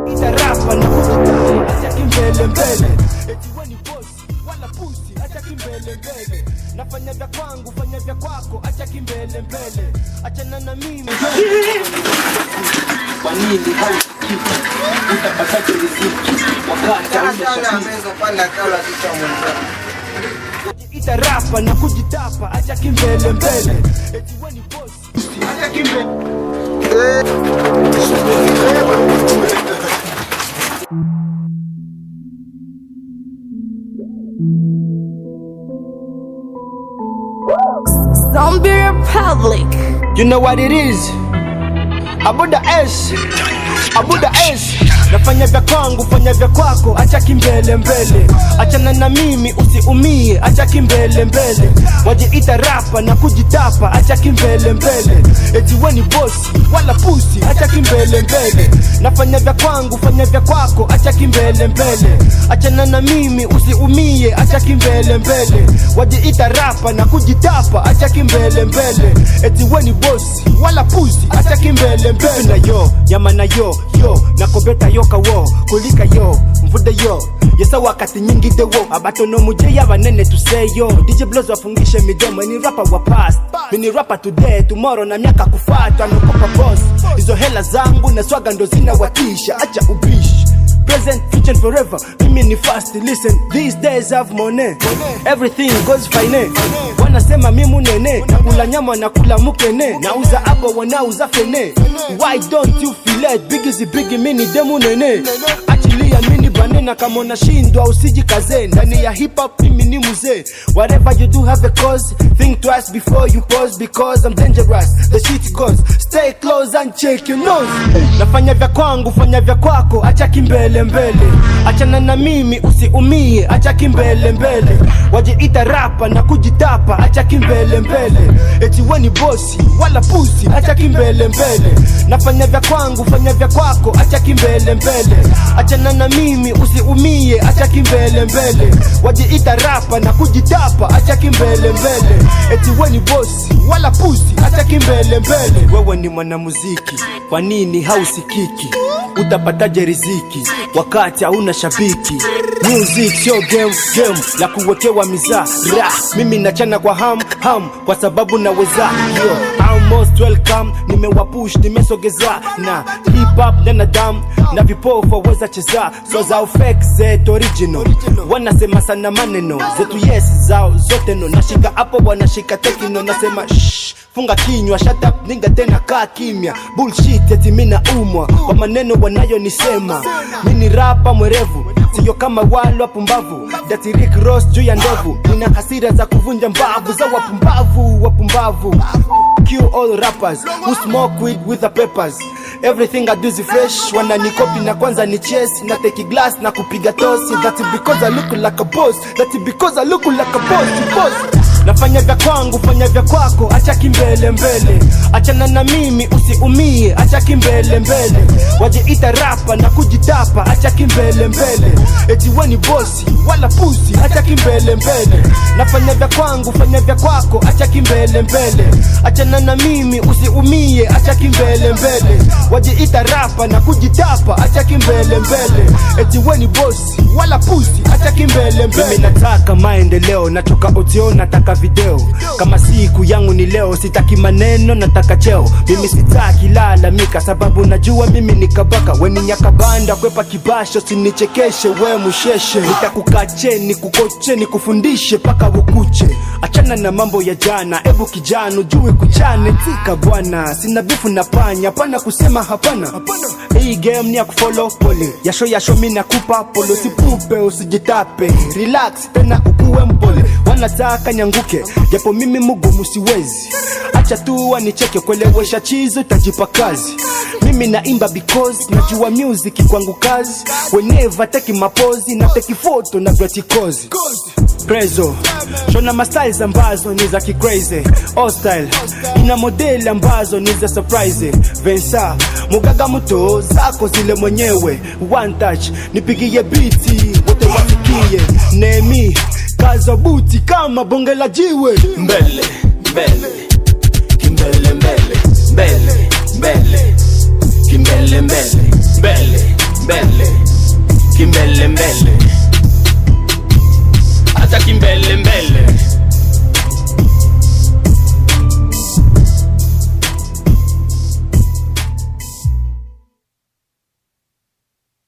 itarapa na kujitama acha kimbele mbele eti we ni bosi wala pusi acha kimbele mbele nafanya vya kwangu fanya vya kwako acha kimbele mbele achana na mimi kwa nini hausikiki utapataje riziki wakati hauna itarapa na kujitapa acha kimbele mbele eti we ni bosi acha kimbele Zombie Republic. You know what it is? Abuda S. Abuda S. Nafanya vya kwangu, fanya vya kwako, acha kimbele mbele. Achana na mimi usiumie, acha kimbele mbele. Wajiita rapa na kujitapa, acha kimbele mbele. Eti we ni bosi, wala pusi, acha kimbele mbele. Nafanya vya kwangu, fanya vya kwako, acha kimbele mbele. Achana na mimi usiumie, acha kimbele mbele. Wajiita rapa na kujitapa, acha kimbele mbele. Eti we ni bosi, wala pusi, acha kimbele mbele. Na yo, yama na yo, yo, nakobeta yo kawo, kulika yo, mvude yo. Yesa wakati nyingi de wo, abatono muje y'abanene tuseyo. DJ Blows wafungishe midomo, ni rapa wa past. Mini rapa today, tomorrow na miaka kufuata, nakopa boss. Hizo hela zangu na swaga ndo zinawatisha, acha ubishi present, future and forever. Mimi ni fast, listen. These days have money. Everything goes fine. Wanasema mimi munene, nakula nyama nakula mukene, nauza hapo wanauza fene. Why don't you feel it? Big is big, mimi demu nene. Achilia mini banena kama unashindwa usijikaze. Ndani ya hip hop mimi ni mzee. Whatever you do have a cause. Think twice before you pause because I'm dangerous. The shit goes. Stay close and check your nose. Nafanya vya kwangu, fanya vya kwako, acha kimbele mbele. Achana na mimi usiumie, acha kimbele mbele. Wajiita rapa na kujitapa, acha kimbele mbele. Eti we ni bosi, wala pusi, acha kimbele mbele. Nafanya vya kwangu, fanya vya kwako, acha kimbele mbele. Achana na mimi usiumie, acha kimbele mbele. Wajiita rapa na kujitapa, acha kimbele mbele. Eti we ni bosi, wala pusi, acha kimbele mbele. Wewe ni mwanamuziki, kwa nini hausikiki? Utapataje riziki wakati hauna shabiki? Music sio game, game la kuwekewa mizaa ra. Mimi nachana kwa ham ham kwa sababu naweza yo I'm most welcome, nimewapush nimesogeza na hip hop ndana dam na vipofu waweza cheza so za fake zetu original wanasema sana maneno zetu yes zao zote no nashika hapo wanashika tekino nasema shh funga kinywa shut up ninga tena kaa kimya bullshit eti mina umwa kwa maneno wanayonisema mini rapa mwerevu siyo kama wale wapumbavu dati Rick Ross juu ya ndovu nina hasira za kuvunja mbavu za wapumbavu wapumbavu kill all rappers who smoke weed with the peppers everything I do is fresh wananikopi na kwanza ni chase na take glass na kupiga tosi that's because I look like a boss that's because I look like a boss boss nafanya vya kwangu fanya vya kwako acha kimbele mbele achana na mimi usiumie acha kimbele mbele wajiita rapa na kujitapa acha kimbele mbele eti we ni bosi wala pusi acha kimbele mbele nafanya vya kwangu fanya vya kwako acha kimbele mbele achana na mimi usiumie acha kimbele mbele wajiita rapa na kujitapa acha kimbele mbele eti we ni bosi wala pusi acha kimbele mbele mimi nataka maendeleo natoka otio nataka video kama siku yangu ni leo sitaki maneno nataka cheo mimi sitaki lalamika sababu najua mimi ni kabaka weni nyakabanda kwepa kibasho sinichekeshe we musheshe nitakukache nikukoche nikufundishe paka ukuche achana na mambo ya jana ebu kijana ujue kuchane tika bwana sina bifu na panya pana kusema hapana hii game ni ya kufollow pole yasho yasho mi nakupa polo sipupe usijitape relax tena ukuwe mpole wanataka nyanguke japo mimi mugumu siwezi acha tu wanicheke kuelewesha chizo tajipa kazi mimi naimba because najua music kwangu kazi whenever teki mapozi na teki foto na gratikozi prezo shona mastyles ambazo ni za kicrazy all style ina modeli ambazo ni za surprise vensa mugaga mto zako zile mwenyewe one touch nipigie biti wote wasikie nemi kaza buti kama bonge la jiwe mbele mbele kimbele mbele mbele mbele kimbele mbele mbele mbele kimbele mbele hata kimbele mbele